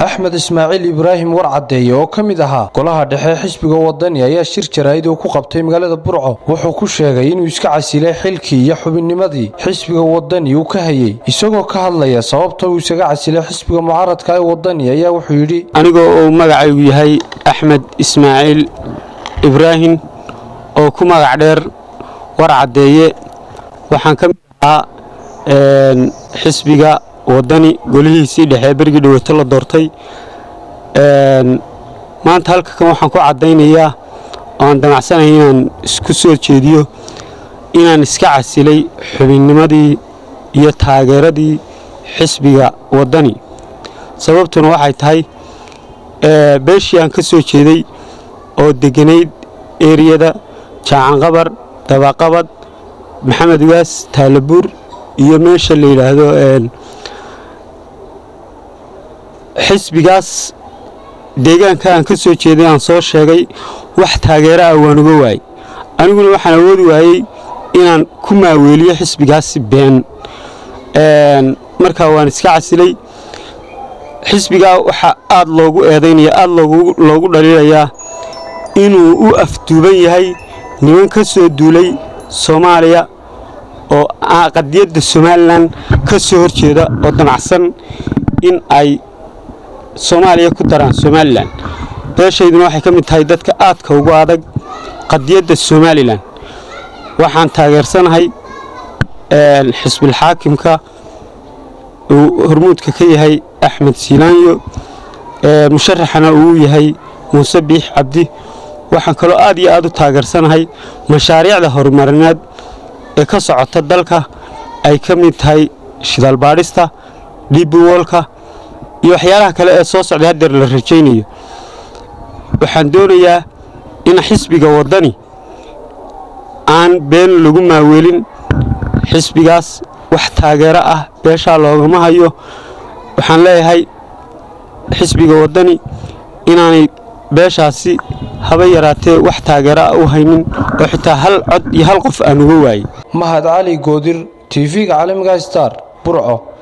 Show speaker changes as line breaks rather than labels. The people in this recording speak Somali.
axmed ismaaciil ibraahim warcadeeye oo ka mid ahaa golaha dhexe xisbiga wadani ayaa shir jaraa'id uu ku qabtay magaalada burco wuxuu ku sheegay inuu iska casilay xilkii iyo xubinnimadii xisbiga wadani uu ka hayey isagoo ka hadlaya sababta uu isaga casilay xisbiga mucaaradka ee wadani ayaa wuxuu yidhi
anigoo uu magacaygu yahay axmed ismaaciil ibraahim oo ku magac dheer warcadeeye waxaan ka mid ahaa xisbiga wadani golihiisii dhexe berigii dhaweeto la doortay maanta halkakan waxaan ku caddaynayaa oo aan damacsanaya inaan isku soo jeediyo inaan iska casilay xubinnimadii iyo taageeradii xisbiga wadani sababtuna waxay tahay beeshii aan ka soo jeeday oo deganayd eriyada jaacanqabar dabaqabad maxamed waas taalabuur iyo meesha la yidhaahdo xisbigaas deegaanka aan ka soo jeeday aan soo sheegay wax taageero ah waan uga waayey aniguna waxaan awoodi waayey inaan ku maaweeliyo xisbigaasi been markaa waan iska casilay xisbigaa waxaa aad loogu eedaynaya aad loogu dhaliilayaa inuu u afduuban yahay niman ka soo duulay soomaaliya oo qadiyadda somalilan ka soo hor jeeda oo damacsan in ay soomaaliya ku daraan somalilan beeshayduna waxay ka mid tahay dadka aadka ugu adag qadiyadda somalilan waxaan taageersanahay xisbilxaakimka uu hormuudka ka yahay axmed siilaanyo musharaxana uu yahay muuse biix cabdi waxaan kaloo aad iyo aad u taageersanahay mashaariicda horumarineed ee ka socota dalka ay ka mid tahay shidaalbaadhista dhibiwoolka iyo waxyaalaha kale ee soo socday haddeer la rajaynayo waxaan doonayaa in xisbiga waddani aan been lagu maaweelin xisbigaas wax taageero ah beeshaa loogama hayo waxaan leeyahay xisbiga waddani inaanay beeshaasi haba yaraatee wax taageero ah u haynin oo xitaa hal cod iyo hal qof aan uga waayey
mahad cali goodir tv-ga caalamiga star burco